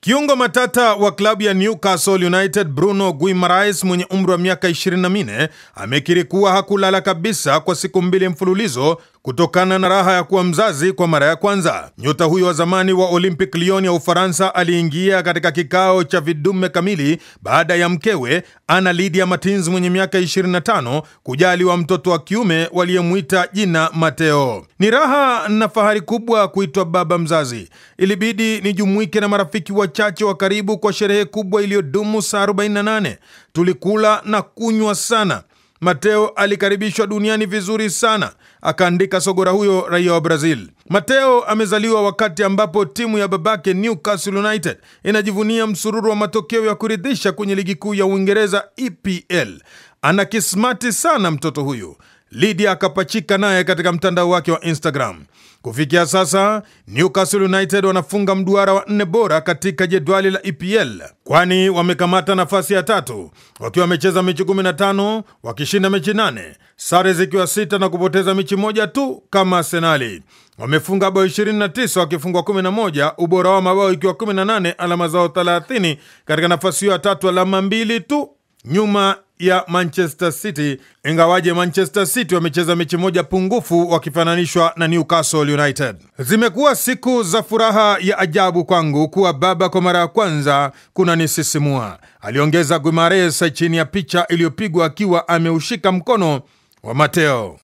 Kiungo matata wa klabu ya Newcastle United Bruno Guimaraes mwenye umri wa miaka 24 amekiri kuwa hakulala kabisa kwa siku mbili mfululizo kutokana na raha ya kuwa mzazi kwa mara ya kwanza. Nyota huyo wa zamani wa Olympic Lyon ya Ufaransa aliingia katika kikao cha vidume kamili baada ya mkewe Ana Lydia Martins mwenye miaka 25 kujaliwa mtoto wa kiume waliyemwita jina Mateo. Ni raha na fahari kubwa kuitwa baba mzazi. Ilibidi nijumuike na marafiki wachache wa karibu kwa sherehe kubwa iliyodumu saa 48. Tulikula na kunywa sana. Mateo alikaribishwa duniani vizuri sana, akaandika sogora huyo raia wa Brazil. Mateo amezaliwa wakati ambapo timu ya babake Newcastle United inajivunia msururu wa matokeo ya kuridhisha kwenye ligi kuu ya Uingereza EPL. Ana kismati sana mtoto huyu. Lydia akapachika naye katika mtandao wake wa Instagram. Kufikia sasa Newcastle United wanafunga mduara wa nne bora katika jedwali la EPL, kwani wamekamata nafasi ya tatu wakiwa wamecheza mechi 15 wakishinda mechi 8, sare zikiwa sita na kupoteza mechi moja tu kama Arsenali. Wamefunga bao 29 wakifungwa 11, ubora wa mabao ikiwa 18, alama zao 30 katika nafasi hiyo ya tatu, alama mbili tu nyuma ya Manchester City, ingawaje Manchester City wamecheza mechi moja pungufu wakifananishwa na Newcastle United. Zimekuwa siku za furaha ya ajabu kwangu kuwa baba kwa mara ya kwanza, kuna nisisimua, aliongeza Guimares chini ya picha iliyopigwa akiwa ameushika mkono wa Mateo.